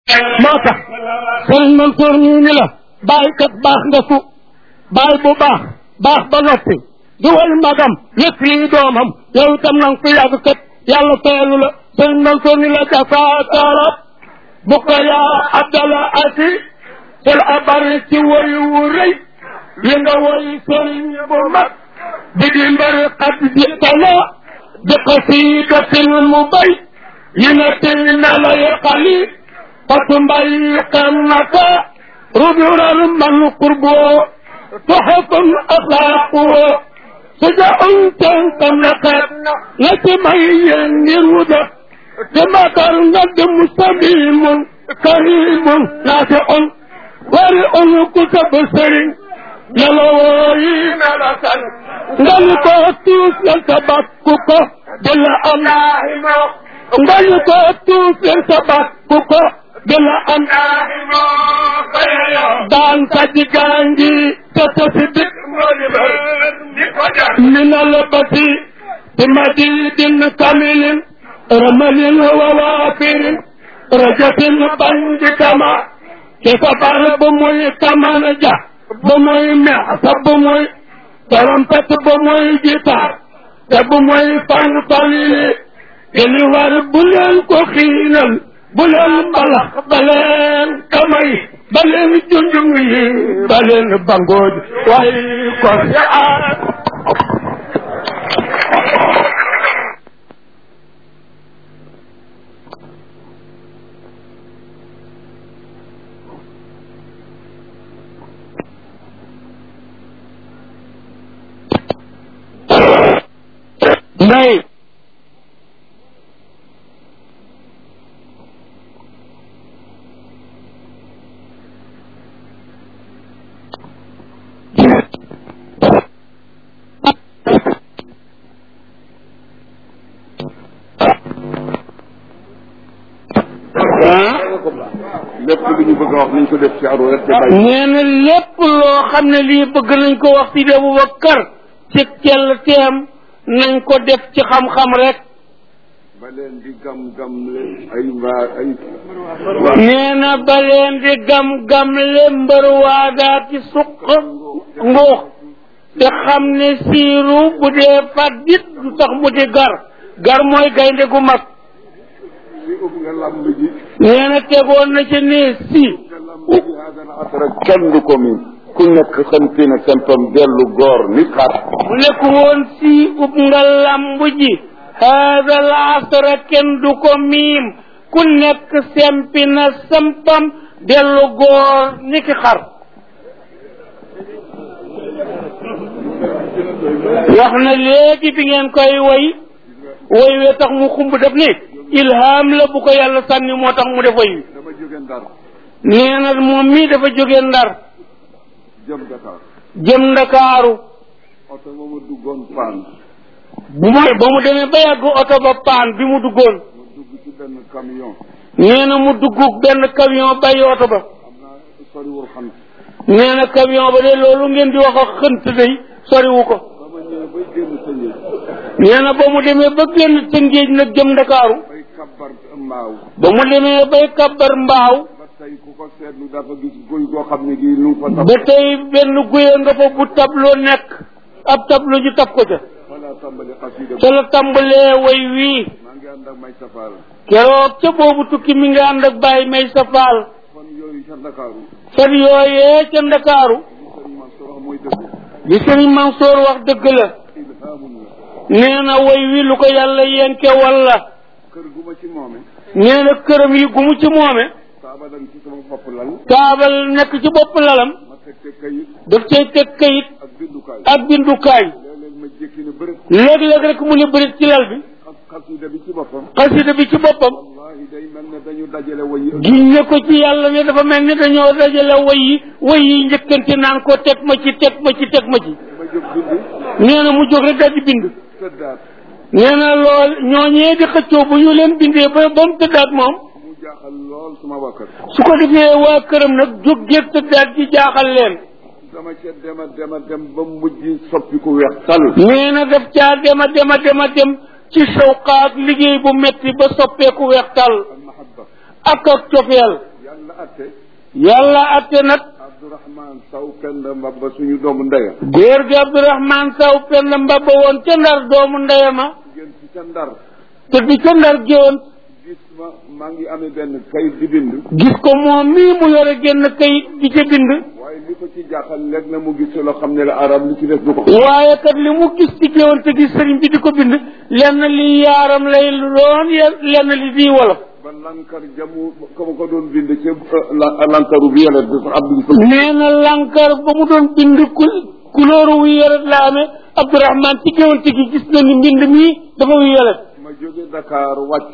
moo tax sëriñ Mansour ñu ni la bàyyi kat baax nga fu bàyyi bu baax baax ba noppi di way magam yëpp lii doomam yow itam nang fi yàgg kat yàlla fayalu la sëriñ Mansour ni la jasaakala bu ko yaa abdala asi sil abari ci woyu wu rëy yi nga woy sëriñ bu mag di di mbari xat di tala di qasidatin mu bay yi nga tëy na la yaqali fatu mbay xam naka rudural man qurbo toxakon axlaaqo سجاء تنقلقت لتمي النرود تمكر ند مستميم كريم نافع ورع كتب سرين يلوين لسن نلقى توس يلتبكك بلا أمام نلقى توس يلتبكك بلا أمام دان تجيكانجي تتصدق من البتي بمديد كامل رمل ووافر رجة بند كما كيف بار بموي كما نجا بموي معصب بموي ترمبت بموي جيتار بموي فان طويل اللي وار بلن كو خينال بلن بلخ بلن كمي بلن جنجوي بلن بانغود واي كو ndey lépp lu ñu bëgg a wax nañ ko def ci aru rek te bàyyi nee na lépp loo xam ne lii bëgg nañ ko wax ci Abubakar ci kell teem nañ ko def ci xam-xam rek ba leen di gam-gam le ay mbaa ay nee na ba leen di gam-gam le mbër waadaa ci suq nguux te xam ne siiru bu dee fat dit du tax mu di gar gar mooy gaynde gu mag si ub nga lamb ji nee na tegoon na ci ne si nga lamb ji haadana asara kenn du ko min ku nekk xamti na sempam dellu góor ni xar mu nekk woon si ub nga lamb ji haada al asra kenn du ko miim ku nekk sempi na sampam dellu góor ni ki xar wax na léegi bi ngeen koy woy woy wee tax mu xumb def ni ilham la bu ko yàlla sànni moo tax mu def woy wi dama jóge ndar nee na moom mii dafa jóge ndar jëm Dakar jëm ndakaaru oto ba ma duggoon paan bu mu ba mu demee ba yàgg oto ba paan bi mu duggoon ma dugg ci benn camion nee na mu dugg benn camion bàyyi oto ba xam naa soriwul xam nee na camion ba de loolu ngeen di wax ak xënt day soriwu ko ba ma ñëwee bay génn tëngéej nee na ba mu demee ba génn tëngéej nag jëm ndakaaru bay kabbar mbaaw ba mu demee bay kabbar mbaaw ba tey ku ko seetlu dafa gis guy goo xam ne gii lu fa tax ba tey benn guye nga fa bu tableau nekk ab tableau ñu tab ko ca wala tàmbali xasida ca la tàmbalee way wii maa ngi ànd ak may safaar keroog ca boobu tukki mi nga ànd ak bàyyi may sa faal fan yooyu ca Ndakaaru fan yooyee ca ndakaaru li sëriñ Mansour wax mooy dëgg li sëriñ Mansoor wax dëgg la ilhaamun la nee na way wi lu ko yàlla yenke walla kër gu ma ci moome nee na këram yi gu mu ci moome taabalan ci sama bopp lal taabal nekk ci bopp lalam ma teg te kayit daf cay teg kayit ak bindukaay ak bindukaay léeg-léeg ma jékki ne bërëb léeg-léeg rek mu ne bërit ci lal bi xas xasida bi ci boppam xasida bi ci boppam wallahi day mel ne dañu dajale way yi giñ ne ko ci yàlla ne dafa mel ni dañoo dajale way yi way yi njëkkante naan ko teg ma ci teg ma ci teg ma ci ma jóg bind nee na mu jóg rek daal di bind tëddaat nee na lool ñooñee di xëccoo bu ñu leen bindee ba ba mu tëddaat moom mu jaaxal lool suma waa kër su ko defee waa këram nag jóg géeg tëddaat ci jaaxal leen dama ca dema dema dem ba mujj soppi ku weex tal nee na daf caa dema dema dema dem ci sawqaak liggéey bu metti ba soppeeku weextal al mahabba ak ak cofeel atte yàlla atte nag Abdourahman Saw Penda Mbabba suñu doomu ndeya góor gi Abdourahman Saw penn mbabba woon ca ndar doomu ndeyama jigéen ci ca ndar te di ca ndar géwoon gis ma maa ngi amee benn kayit di bind gis ko moom mii mu yore génn kayit di ca bind waaye li ko ci jaaxal léeg na mu gis loo xam ne la arab li ci def du ko waaye kat li mu gis ci géwoon te gis sëriñ bi di ko bind lenn li yaaram lay doon lenn li di wolof ba lankar jamu ko ma ko doon bind ci lankaru bi yàlla bi sax abdou sa nee na lankar ba mu doon bind ku couleur wu yoret la amee Abdourahman ci géwoon te gi gis na ni mbind mii dafa wu yoret ma jóge Dakar wàcc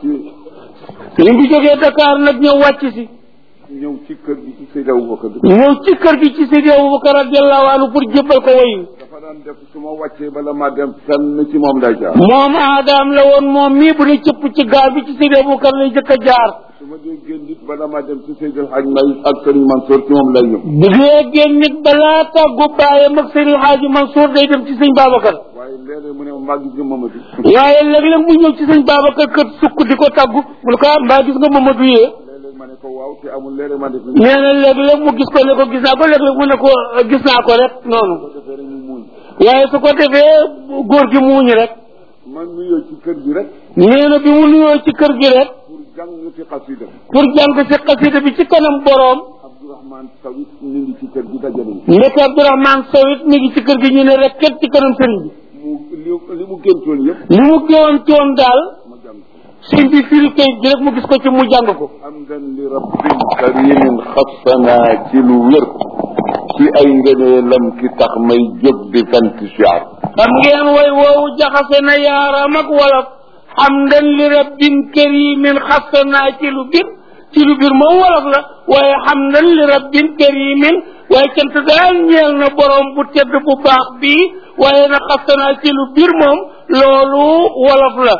sëriñ bi jógee Dakar nag ñëw wàcc si ñëw ci kër gi ci Seydi Aboubacar ñëw ci kër gi ci Seydi Aboubacar radiallahu anhu pour jébbal ko wayu dafa daan def su ma wàccee bala ma dem fenn ci moom lay jaar moom aadaam la woon moom mii bu ne cëpp ci gaar bi ci Seydi Aboubacar lay jëkk a jaar su ma dee génn nit bala ma dem ci Seydi El Hadj May ak Serigne Mansour ci moom lay ñëw bu dee génn nit balaa tàggu baayam ak Seydi Hadji Mansour day dem ci sëñ Babacar waaye léeg-léeg mu ne ma maa gis nga Mamadou waaye léeg-léeg mu ñëw ci sëñ Babacar kër sukk di ko tàggu mu ne ko ah mbaa gis nga Mamadou yee léeg-léeg ma ne ko waaw te amul léeg-léeg ma def ni nee na léeg-léeg mu gis ko ne ko gis naa ko léeg-léeg mu ne ko gis naa ko rek noonu ko defee rek ñu muuñ waaye su ko defee góor gi muuñ rek man nuyoo ci kër gi rek nee na bi mu nuyoo ci kër gi rek pour jàng fi xasida pour jàng si xasida bi ci kanam boroom Abdourahmane Sawit ñu ngi ci kër gi dajale ñu ndeke Abdourahman Sow it mi ngi ci kër gi ñu ne rek ket ci kanam sëriñ bi mu li li mu géntoon yëpp li mu géwoon coon daal ma jàng ko sëriñ bi firi kayit gi rek mu gis ko ci mu jàng ko hamdan li rabbin karimin xassana ci lu wér ci ay ngëneelam ki tax may jóg di fent siyaar xam ngeen way woowu jaxase na yaaram ak wolof hamdan li rabbin karimin xassanaa ci lu bir ci lu bir moom wolof la waaye hamdan li rabbin karimin waaye cant daal ñeel na borom bu tedd bu baax bii waaye na xassanaa ci lu bir moom loolu wolof la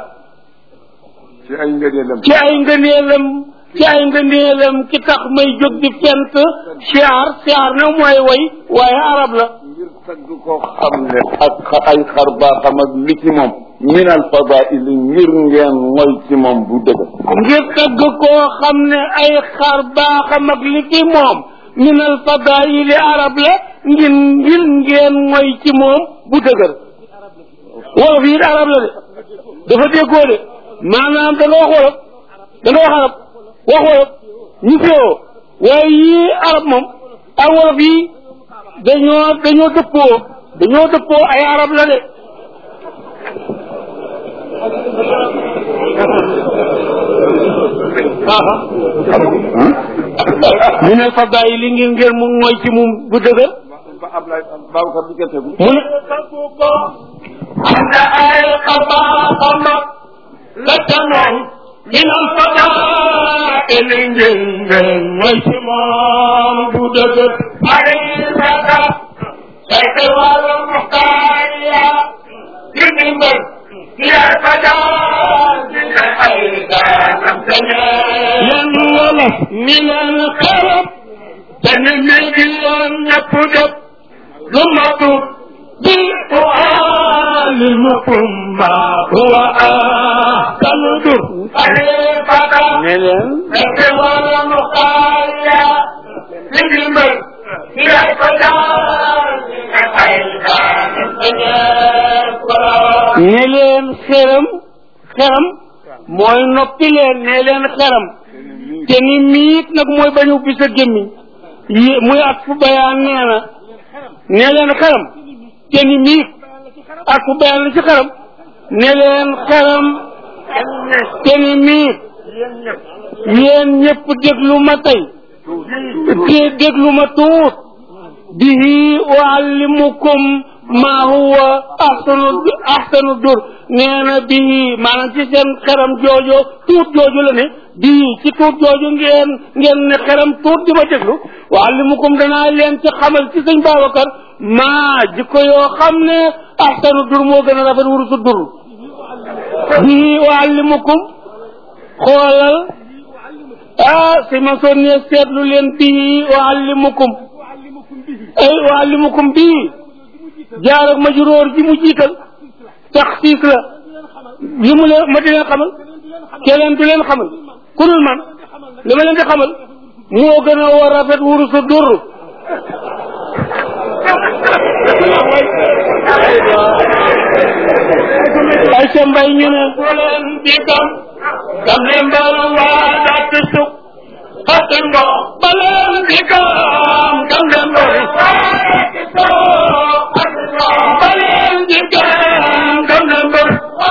ci ay ngëneelam ci ay ngëneelam ci ay ngëneelam ki tax may jóg di fent siyaar siyaar na mooy way waaye arab la ngir tagg koo xam ne ak xa- ay xar baaxam ak li ci moom min al fadaili ngir ngeen moy ci moom bu dëgg ngir tagg koo xam ne ay xar baaxam ak li fi moom min al fadaili arab la ngir ngir ngeen mooy ci moom bu dëgër wolof yi arab la de dafa déggoo de maanaam da nga wax wolof da nga wax arab wax wolof ñu féewoo waaye yii arab moom ak wolof yi dañoo dañoo dëppoo dañoo dëppoo ay arab la de min al fadaili ngir ngeen mu mooy ci moom bu dëgër ba Ablaye Babacar bi kenn tegu mu ne taggu ko am na ay xabaaxam la ca moom min al fadaili ngir ngeen mooy ci moom bu dëgër ay raka say te wàllu muxtaariya ngir ndimbal yaay fajaa dina ay daanam yan wolof mi leen xarab te ne mi ngi yoon ñëpp def lu matu bi ualimukum ma huwa ahsanu dur ne leen fekk wala mu xaaya li ngi mbër yaay fajaa dina ay daanam ne leen xeram xeram mooy noppi leen ne leen xeram te ni miit nag mooy bañ ubbi sa gémmiñ yi muy ak fu bayaan nee na ne leen xeram te ni miit ak fu bayaan la ci xeram ne leen xeram te ni miit yéen ñëpp déglu ma tey te déglu ma tuut bihi uallimukum maa huwa ahsanu ahsanu dur nee na bii maanaam ci seen xeram joojo tuut jooju la ne bii ci tuut jooju ngeen ngeen ne xeram tuut di ma déglu uallimukum danaa leen ci xamal ci sëñ Babacar maa jikko yoo xam ne ahsanu dur moo gën a rafet wurusu dur bii uallimukum xoolal ah si ma soo ne seetlu leen bii uallimukum ay uallimukum bii jaar ak majróor ji mu jiital taxsiis la li mu leen ma di leen xamal keneen du leen xamal ku dul man li ma leen di xamal moo gën a war rafet wuru sa dur ay ca mbay ñu ne bu leen di gam gam le mbal waa dak suk xati ngo ba leen di gam gam le mbal ba leen di gam gam le mbal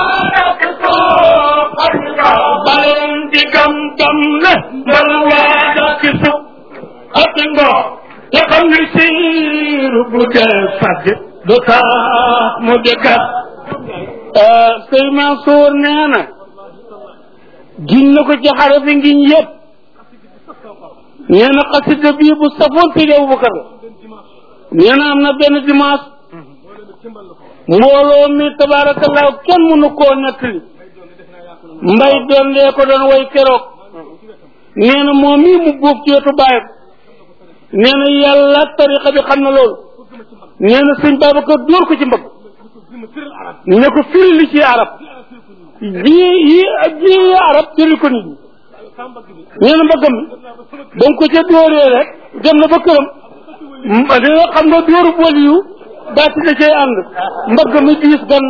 ba leen di gam gam le mbal waa dak suk xati ngo te xam ni siiru bu dee fàgg du tax mu dëkkat sëy Mansour nee na giñ na ko ci xarafi ngiñ yëpp nee na xasida bii bu safoon Seydi Aboubacar la nee na am na benn dimanche mbooloo mi tabaarakallaahu kenn mënu koo nettali mbay doon lee ko doon way keroog nee na moom mii mu buuf ci wetu bàyyam nee na yàlla tariqa bi xam na loolu nee na sëñ Babacar dóor ko ci mbagg ne ko firi li ci arab ji yi ji arab firi ko nit ñi nee na mbaggam mi ba mu ko ca dóoree rek dem na ba këram dina xam nga dóoru bool yu daati da cay ànd mbagg mi diis gan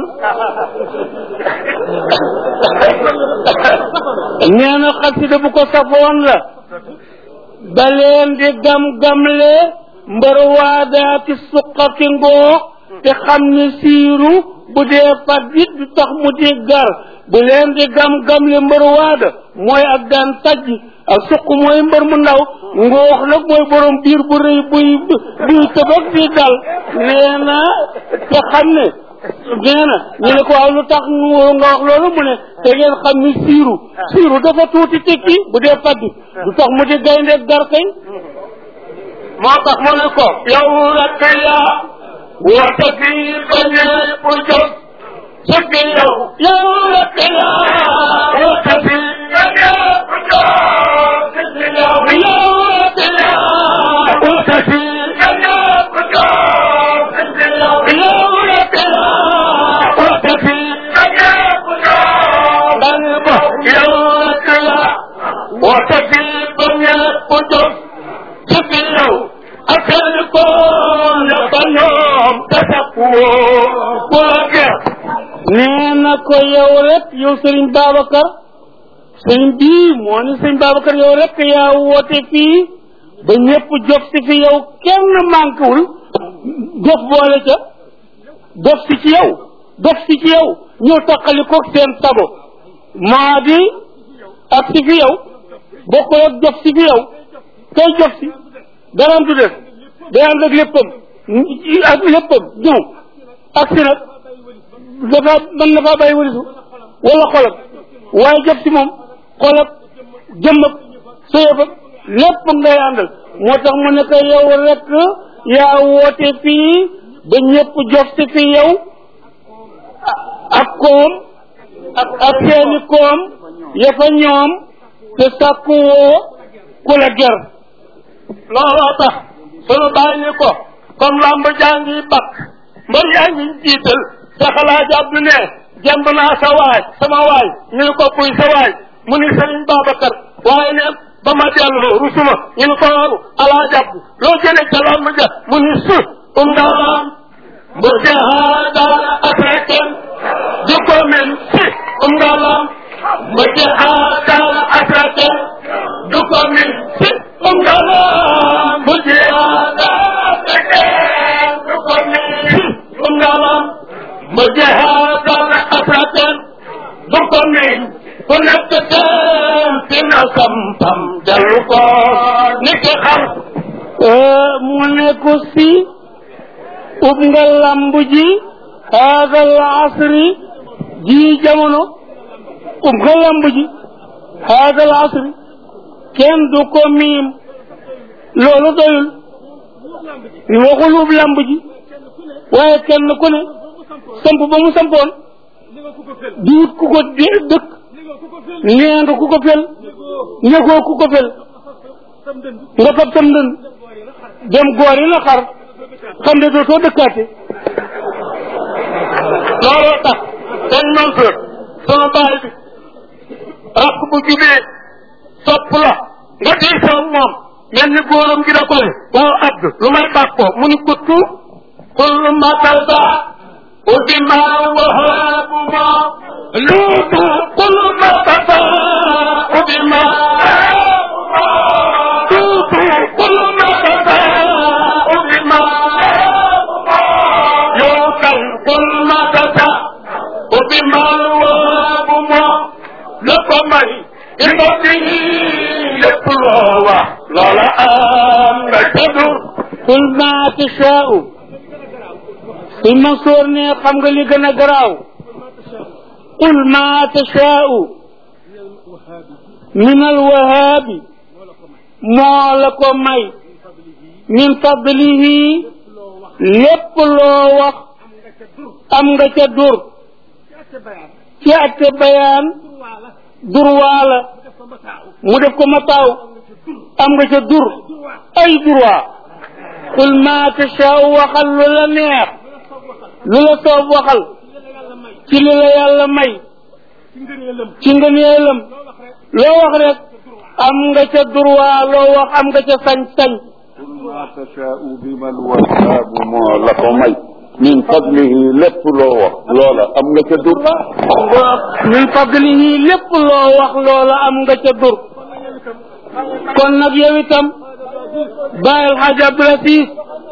nee na xasida bu ko safoon la ba leen di gam-gamle mbar waadaati suqaki ngoo te xam ne siiru bu dee fat it du tax mu di gar bu leen di gam-gam le mbër waada mooy ak daan sajj ak suq mooy mbër mu ndaw ngoox nag mooy borom biir bu rëy buy buy tëbak di dal nee na te xam ne nee na ñu ne ko waaw lu tax nga wax loolu mu ne te ngeen xam ni siiru siiru dafa tuuti tekki bu dee fat du tax mu di gaynde gar kay moo tax mu ne ko yow rek yaa woote fii ba ñëpp jóg sëgg yow yow rek yaa woote fii ba ñëpp jóg sëgg yow yow rek yaa woote fii ba ñëpp jóg sëgg yow yow rek yaa woote fii ba ñëpp jóg dal ba yow rek yaa woote fii ba ñëpp jóg sëgg yow akal ko la ba ñoom tasak woo woo nee na ko yow rek yow Serigne Babacar Serigne bii moo ni Serigne Babacar yow rek yaa woote fii ba ñëpp jóg si fi yow kenn manquewul dof boole ca dof si ci yow dof si ci yow ñëw taqali ko seen sabo maa di ak si fi yow bokkul ak dof si fi yow kay jox si daraam du def day ànd ak léppam ak léppam ñëw ak si nag dafa mën na faa bàyyi warisu wala xolam waaye jot si moom xolam jëmm ak sëyëf ak lépp ngay àndal moo tax mu ne ko yow rek yaa woote fii ba ñëpp jox si fi yow ak koom ak ak seeni koom ya fa ñoom te sàkku woo ku la ger looloo tax sunu bàyyi ni ko comme lamb jaa ngi bakk mbër yaa ngi jiital sa xalaat abdu ne jemb naa sa waay sama waay ñu ne ko kuy sa waay mu ni sëriñ Babacar waaye ne ba ma dellu rusuma ñu ne ko waru alaa jàpp loo jële ca lamb ja mu ni su um daam bu jahaadal asraken di ko men si um daam bu jahaadal asraken du ko min si um daam bu jahaadal asraken du ko min si um daam bu jahaadal asraken du ko min ku nekk seen fi na sampam dellu ko ni ki xam mu ne ko si ub nga lamb ji haada al asri ji jamono ub nga lamb ji haada al asri kenn du ko miim loolu doyul waxul ub lamb ji waaye kenn ku ne samp ba mu sampoon di wut ku ko dëkk nee nga ku ko fel ñëgoo ku ko fel nga fab sam ndënd dem goor yi na xar xam ne dootoo dëkkaate looloo tax dañ Mansour sama baay bi rakk bu jubee sopp la nga diisoo moom mel ni góoram gi da ko ne waaw abd lu may bàkkoo mu ni kuttu kullu matasa ubbi ma wahaabu ma luutu kullu matasa ubbi ma luutu kullu matasa ubbi ma yookal kullu matasa ubbi ma wahaabu ma la ko may ina bi lépp loo wax loola am nga ca dur qul ma tashaa'u suñ Mansoor ne xam nga li gën a garaaw qul ma tashaa'u min alwahaabi moo la ko may min fadlihi lépp loo wax am nga ca dur ci atte bayaan durwaa la mu def ko mataaw am nga ca dur ay durwaa qul ma tashaa'u waxal lu la neex lu la soob waxal ci li la yàlla may ci ngëneelam loo wax rek am nga ca durwaa loo wax am nga ca sañ-sañ qul ma tashaa'u bi man wahaabu moo la ko may min fadlihi lépp loo wax loola am nga ca dur min fadlihi lépp loo wax loola am nga ca dur kon nag yow itam bàyyil xaaj Abdul Asiis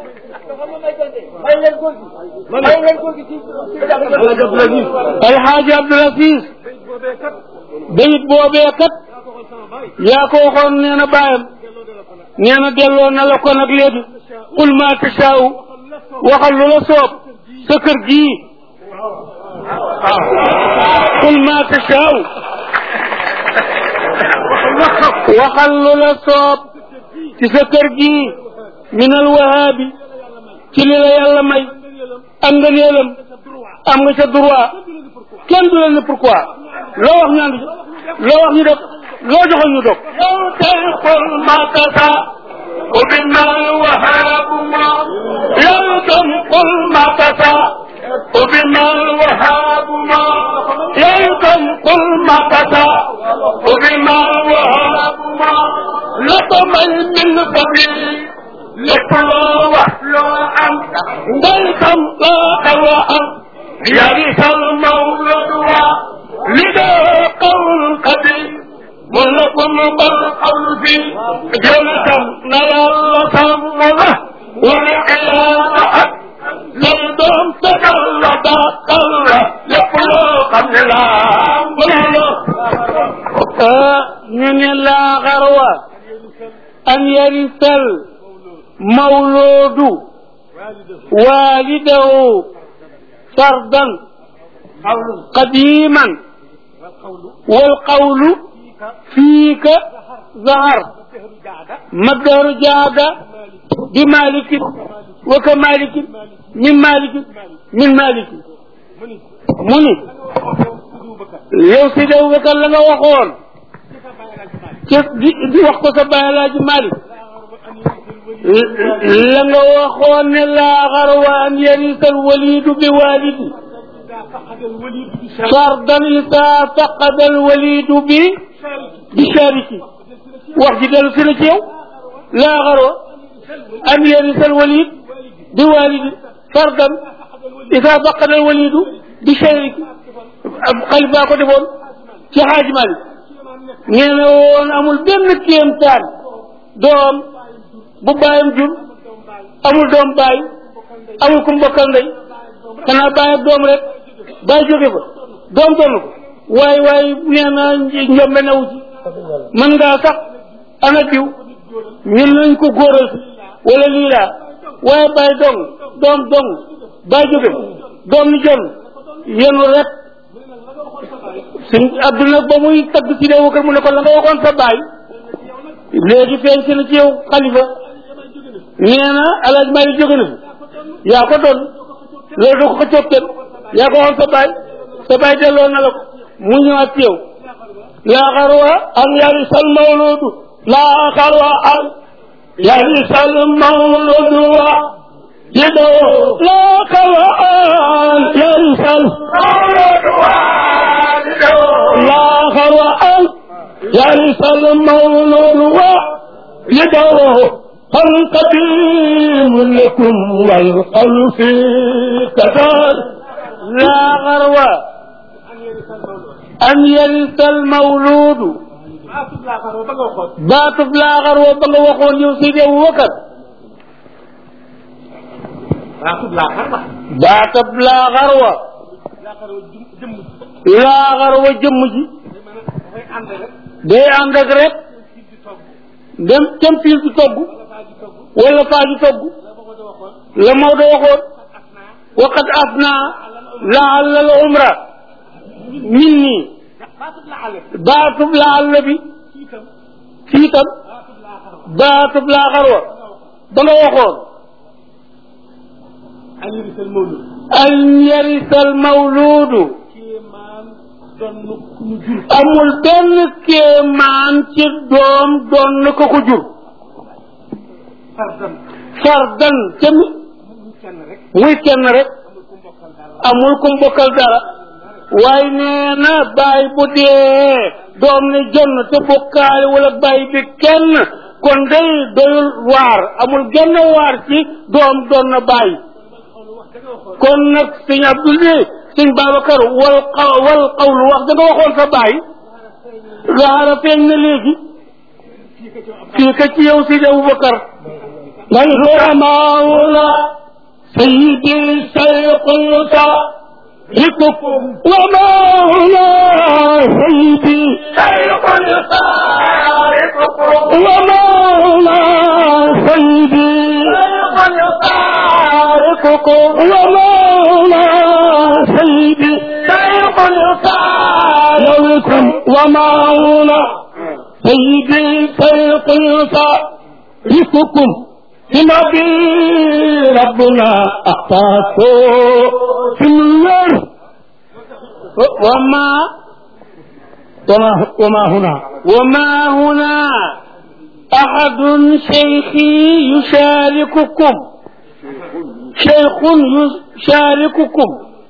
ay xaaj Abdul Asiis bayit boobee kat yaa ko waxoon nee na bàyyam nee na delloo na la ko nag léegi qul ma tashaa'u waxal lu la soob sa kër gii qul ma tashaa'u waxal lu la soob ci sa kër gii min alwahaabi ci li la yàlla may am nga neelam am nga sa droit kenn du la ne pourquoi loo wax ñu ànd loo wax ñu def loo joxoon ñu dog yow tey qul ma tashaa'u bi man wahaabu ma yow tam qul ma tashaa'u bi man wahaabu ma yow tam qul ma tashaa'u bi man wahaabu ma la ko may min fadli lépp loo wax loo am ngay xam loo loo am yarisal mawlud wa li doo qawl qadim mun la ko mu bal qawl fi jëlatam na yàlla sàmm la wala xiyaama ak lay doom tegal la dàqal la lépp loo xam ne laa mënuloo ñu ne laa xarwa an yarisal mawloodu waalidahu fardan qadiman والقول فيك ظهر مدهر جاد بمالك وكمالك من مالك من مالك مني yow si dew bekal la nga waxoon ci di di wax ko sa baay laaji Malik la nga waxoon ne laa xarwa an yarisal walidu bi walidi fardan isa faqada alwalidu bi bi shariki wax ji dellu si na ci yow laa xarwa an yarisa alwalid bi walidi fardan isa faqada alwalidu bi shariki xalif baa ko defoon ci xaaj Malik nee na woon amul benn kéemtaan doom bu bàyyam jur amul doom baay amul ku mbokkal ndey xanaa baay ak doom rek baay jóge fa doom doon ko waaye waaye nee na njombe newu ci mën ngaa sax ana diw ñun nañ ko góoral wala lii laa waaye baay dong doom dong baay jóge fa doom ni jon yenu rek suñ adduna ba muy tagg si dee kër mu ne ko la nga waxoon sa baay léegi feeñ si na ci yow xalifa nee na alaaj maa yi jóge na fi yaa ko doon loolu du ko ko coob kenn yaa ko waxoon sa baay sa baay delloo na la ko mu ñëwaat ci yow laa xarwa an yarisal mawludu laa xarwa an yarisal mawludu wa yidoo laa xarwa an yarisal mawludu wa yidoo laa xarwa an yarisal mawludu wa يدعوه هل قديم لكم والقلب في كدار لا غرو أن يرث المولود baatub laa xarwa ba nga waxoon yow Seydi Aboubacar baatub laa xarwa laa xarwa jëmm ji day ànd ak rek dem cam fiil di togg wala faa ji togg la Maodo waxoon waqad afna laalla al umra min nii baatub laalla bi fii tam baatub laa xarwa ba nga waxoon an yarisal mawluudu amul benn kéemaan ci doom doon ko ko jur fardan ca mi muy kenn rek amul ku mbokkal dara waaye nee na baay bu dee doom ne jonn te bokkaale wala baay bi kenn kon day doyul waar amul genn waar ci doom doon na baay kon nag sëñ Abdul ne sëñ Babacar wal xaw wal xawlu wax da nga waxoon sa baay gaara feeñ na léegi fii ka ci yow sëñ Aboubacar ngay roamaawula sayidi sayqulta لكم وما هنا سيدي شيخ يطارقكم وما هنا سيدي شيخ يطارقكم وما هنا سيدي شيخ يطارقكم وما هنا سيدي شيخ يطارقكم بنبي ربنا أخطاته في النار وما وما, وما هنا وما هنا أحد شيخي يشارككم شيخ يشارككم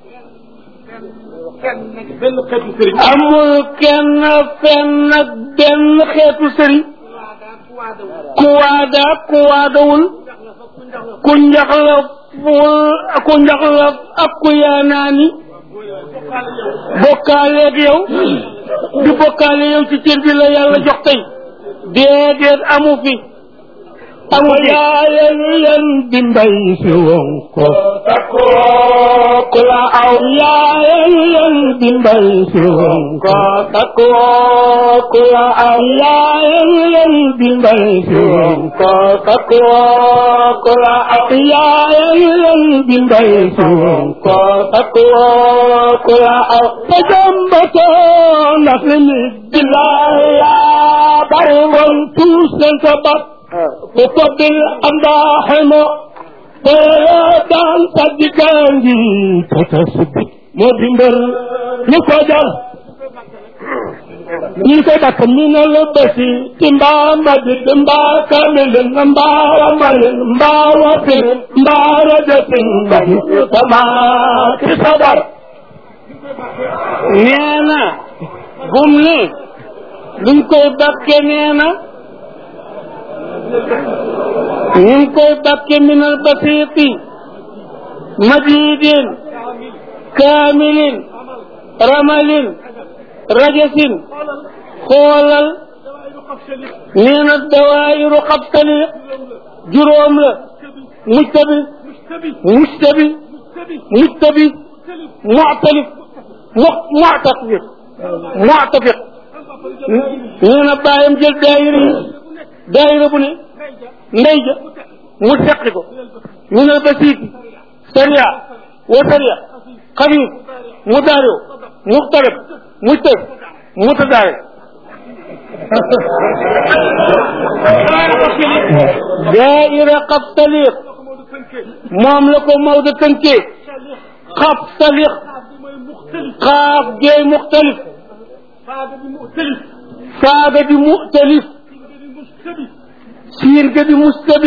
amul kenn fenn benn xeetu sëriñ ku waada ku waadawul ku njaxlaful ku njaxlaf ak ku yaanaani bokkaaleeg yow di bokkaale yow ci cër bi la yàlla jox tey déedéet amu fi amu fi yaayal leen di mbay si woon ko takoo ku la aw yaayal leen di mbay si woon ko takoo ku la aw yaayal leen di mbay si woon ko takoo ku la aw yaayal leen di mbay si woon ko takoo ku la aw te jàmbatoo ndax li nit di laay yaa bari woon tuus leen sa bat وفضل الأمداحم ويدان صدقاني تتسبي مدمر نفجر ñi koy dakk minal basi ci mbaa madid mbaa kamilin mbaa ramalin mbaa wafin mbaa rajatin mbadi sama ci sabar nee na gum ne luñ koy bakke nee na ñu ngi koy bakke minal basiiti majidin kaamilin ramalin rajasin xoolal nee na dawaayiru xabtali juróom la mujtabi mujtabi mujtabi muctalif mu muctafiq muctafiq nee na bàyyam jël daayira yi daayira bu ne ndey ja mu seqi ko min al basiiti sariya wa sariya xabib mu daariw muxtarib mujtab mutadaarib daaira xabtaliq moom la ko Maodo tënkee xabtaliq xaaf geey muxtalif faada di muxtalif siin ga di mustabi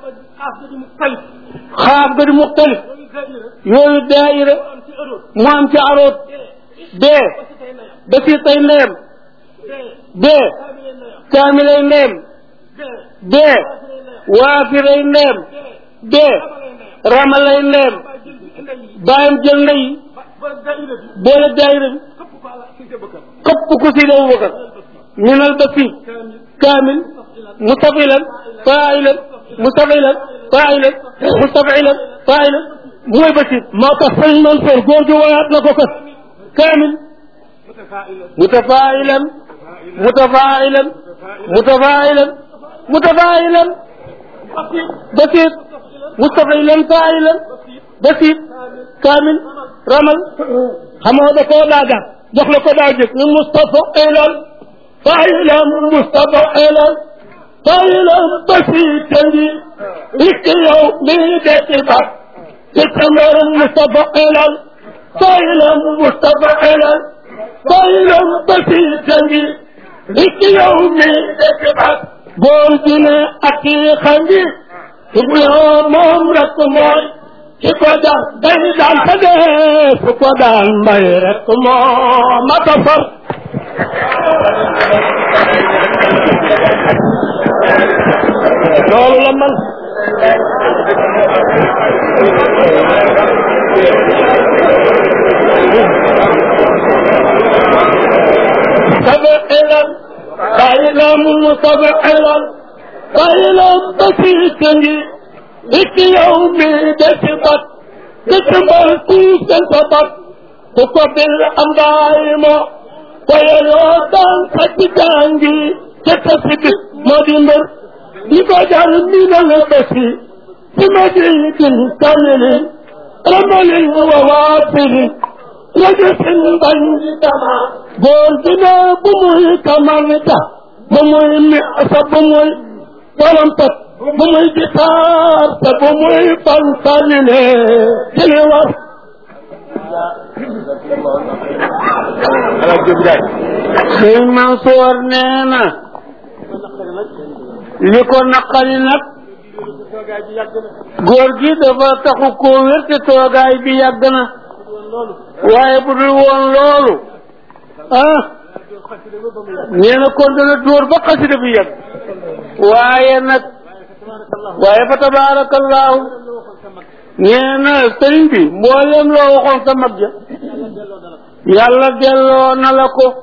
xaaf ga di muxtalif yooyu daaira mu am ci aroot bee ba si tay ndeyam bee kaamilay ndeyam dee waafiray ndeem dee ramalay ndeem bàyyam jël ndey boole daayira bi këpp ku si daw bakar minal basi kaamil mustafilan failan mustafilan failan mustafilan failan mooy basi moo tax sëñ Mansour góor gi wayaat na ko kat kaamil mutafailan mutafailan mutafailan mutafailan basit mustafilan failan basit kaamil ramal xamoo da koo daagaan jox la ko daa jëg ni Mustafa ilan failan Mustafa ilan failan basita ngi ikki yow mii deti ba itamar Mustafa ilan failan Mustafa ilan failan basita ngi ikki yow mii deti ba góor gi ne aqiiqa ngi ibuloo moom rek mooy ki ko daan day daan te dee fu ko daan mbay rek moo mata far loolu la man مستبعلا قائلا مستبعلا قائلا بسيطني لك يومي دسبت دسبت دسبت تقبل أمدائما ويلوطان فتجانجي تكسب مدمر بفجر من البسي بمجيد كامل رمل ووافر رجس بينما قلتنا بمي كمانتا بمي مئة بمي ولمتت بمي جتار بمي بانسالين جلوار sëñ Mansoor nee na li ko naqari nag góor gi dafa taxu koo wér te toogaay bi yàgg na waaye bu dul woon loolu ah nee na kon dana dóor ba xasida bi yàgg waaye nag waaye fa tabaarakallaahu nee na sëriñ bi mboolem loo waxoon sa mag ja yàlla delloo na la ko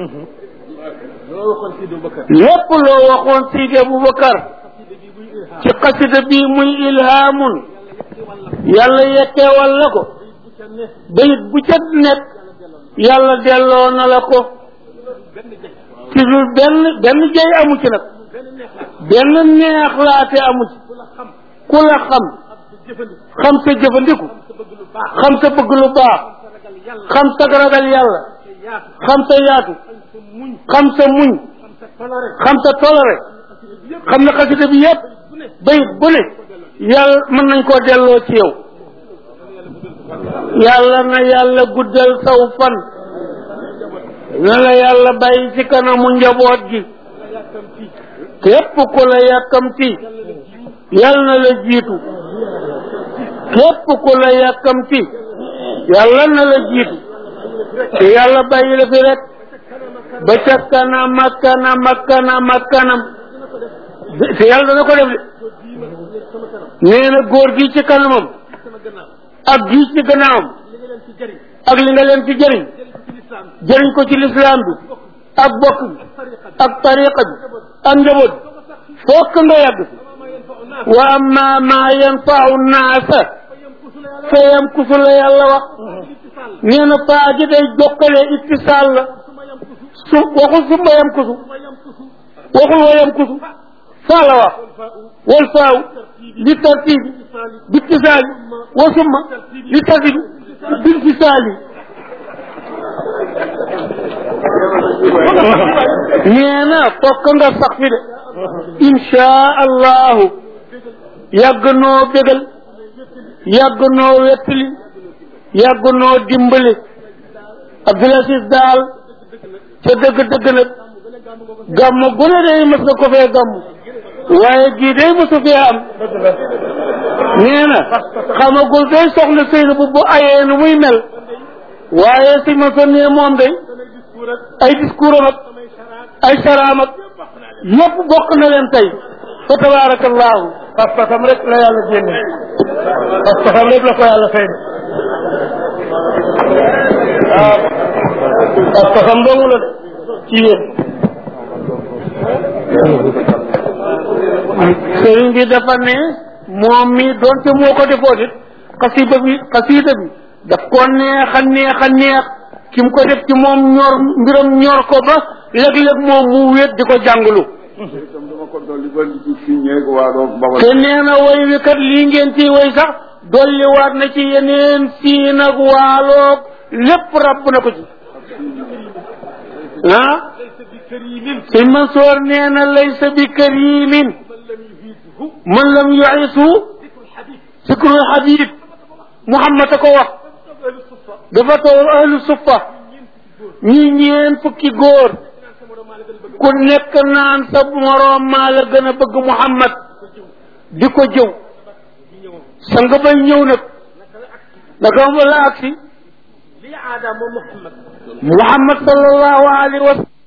lépp loo waxoon Sidi Aboubacar ci xasida bi muy ilhaamun yàlla yekkeewal la ko bayit bu ca nekk yàlla delloo na la ko ci lu benn benn jëy amu ci nag benn neex laate amu ci ku la xam xam sa jëfandiku xam sa bëgg lu baax xam sa ragal yàlla xam sa yaatu xam sa muñ xam sa toléré xam na xasida bi yëpp bayit bu ne yàlla mën nañ koo delloo ci yow yàlla na yàlla guddal saw fan na la yàlla bàyyi ci kanamu njaboot gi képp ku la yàkkamti yàlla na la jiitu képp ku la yàkkamti yàlla na la jiitu te yàlla bàyyi la fi rek ba ca kanam ak kanam ak kanam ak kanam te yàlla dana ko def de nee na góor gi ci kanamam ak gii ci gannaawam ak li nga leen ci jëriñ jëriñ ko ci lislaam bi ak bokk bi ak tariqa bi ak njaboot bi fokk nga yàgg fi wa amma ma yanfau naasa fa yamkusu la yàlla wax nee na faa ji day jokkale ittisaal la su waxul summa yamkusu waxul wa yamkusu faa la wax wal faaw li tartibi bittisaali wa summa li tartibi binfisaali nee na fokk nga sax fi de inchaa allahu yàgg noo bégal yàgg noo wettali yàgg noo dimbali Abdul Aziz daal ca dëgg-dëgg nag gàmm gu ne day mës na ko fee gàmm waaye gii day mësu fee am nee na xamagul day soxna Seyna bu bu ayee nu muy mel waaye si ma sa nee moom day ay discours am ak ay saraam ak yëpp bokk na leen tey fa tabarakallahu pas-pasam rek la yàlla génne pas-pasam rek la ko yàlla fay waaw pas-pasam dong la ci yéen sëriñ bi dafa ne moom mi doonte moo ko defoo it xasida bi xasida bi daf ko neex a neex a neex ki mu ko def ci moom ñor mbiram ñor ko ba léeg-léeg moom mu wéet di ko jàngalu itam dama ko dolli ba li ci signé waa doog bawal te nee na woy wi kat lii ngeen ci woy sax dolliwaat na ci yeneen siin ak waaloog lépp rabb na ko ci ah sëñ Mansoor nee na laysa bi karimin man lam yuisu sikrul habib Muhammad a ko wax dafa toog ahlu suffa ñi ñeen fukki góor ku nekk naan sa moroom maa la gën a bëgg Muhammad di ko jëw sa nga bay ñëw nag naka la agsi Muhammad sallallahu alayhi wa sallam